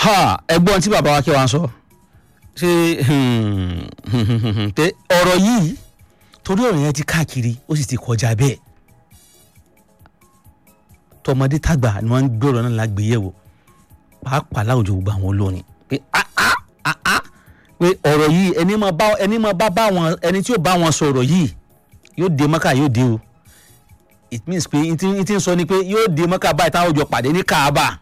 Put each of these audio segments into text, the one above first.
ha ẹ̀gbọ́n tí bàbá wa kí wa sọ ṣe pé ọ̀rọ̀ yìí torí ọ̀rọ̀ yẹn ti káàkiri ó sì ti kọjá bẹ́ẹ̀ tọmọdé tàgbà ni wọ́n ń gbé ọ̀rọ̀ náà lágbèyẹ̀wò pàápàá láwùjọ gbogbo àwọn olórin pé ah ah ah ah pé ọ̀rọ̀ yìí ẹni máa bá ẹni máa bá bá wọn ẹni tí yóò bá wọn sọ̀rọ̀ yìí yóò dé mọ́kà yóò dé o it means pé n ti n ti sọ ni pé yóò dé mọ́kà báyìí táwọn jọ pàdé ní kaaba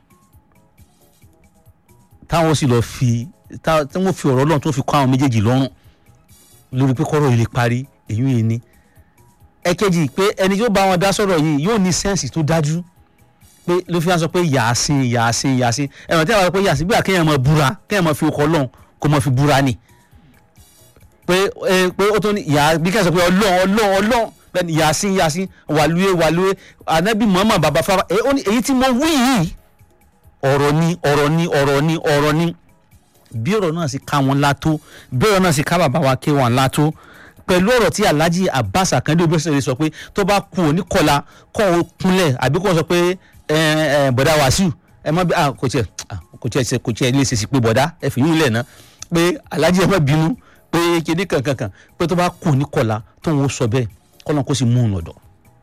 táwọn sì lọ fi táwọn fi ọ̀rọ̀ Ọlọ́run tó fi kọ́ àwọn méjèèjì lọ́rùn lórí pé kọ́rọ̀ yìí lè parí èyí yìí ni ẹ̀kejì pé ẹni yóò bá wọn dá sọ̀rọ̀ yìí yóò ní sẹ́ǹsì tó dájú pé ló fi hàn sọ pé yàásìn yàásìn yàásìn ẹ̀wọ̀n tí a bá sọ pé yàásìn bí àkéèyàn máa búra kéèyàn máa fi ọkọ̀ Ọlọ́run kó máa fi búra ni pé ẹ pé ó tó ní yà bí kẹ́sàn pé Ọlọ́run Ọlọ́run Ọlọ́run bẹ́ẹ̀ ni yàásìn yàásìn wàlúwẹ̀ wàlúwẹ̀ anabi Muhammad baba fara èyí tí mo wí yìí ọ̀rọ̀ ni ọ̀rọ̀ ni ọ̀rọ̀ ni ọ̀rọ̀ ni bí ọ̀rọ̀ náà sì ká wọn látó bí ọ̀rọ̀ náà sì ká bàbá wa ké wọn látó pẹ̀lú ọ̀rọ̀ tí Alhaji Abbas Akande Obesere sọ pé tó bá kú òní kọlá kọ́ ọ kúnlẹ̀ àbí kọ́ ọ sọ pé bọ̀dá Wàsíù ẹ má bí kò tiẹ̀ kò tiẹ̀ kò tiẹ̀ lè ṣèṣì pé bọ̀dá ẹ fi yín lẹ̀ ná pé Alhaji ẹ má bínú pé kíní kankankan pé tó bá kú òní kọlá tó ń sọ bẹ́ẹ̀ kọ́nà kó sì mú un lọ́dọ̀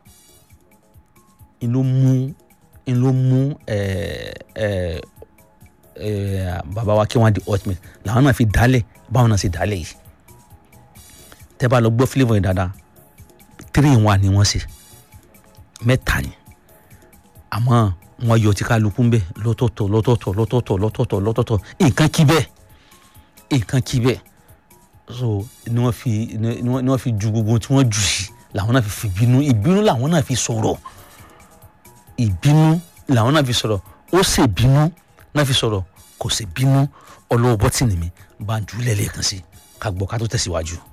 inú mú inú mú bàbá wa kí wọ́n di ultimate làwọn náà fi dálẹ̀ báwọn náà sì dálẹ̀ yìí tẹ́ bá lọ gbọ́ flavour yìí dáadáa three in one ni wọ́n ṣe mẹ́ta ni àmọ́ wọ́n yọ tí kálukú ń bẹ̀ lọ́tọ̀ọ̀tọ̀ lọ́tọ̀ọ̀tọ̀ lọ́tọ̀ọ̀tọ̀ lọ́tọ̀ọ̀tọ̀ lọ́tọ̀ọ̀tọ̀ nǹkan kí bẹ́ẹ̀ nǹkan kí bẹ́ẹ̀ so ni wọ́n fi ni wọ́n fi ju gbogbo tí wọ́n jù sí làwọn náà fi fi bínú ìbínú làwọn náà fi sọ̀rọ̀ ìbínú làwọn náà fi sọ̀rọ̀ ó ṣe bínú náà fi sọ̀rọ̀ kò ṣe bínú ọlọ́wọ́ bọ́tìnì mi bá ń jù lẹ́lẹ́kan sí ká gbọ́ ká tó tẹ̀síwájú.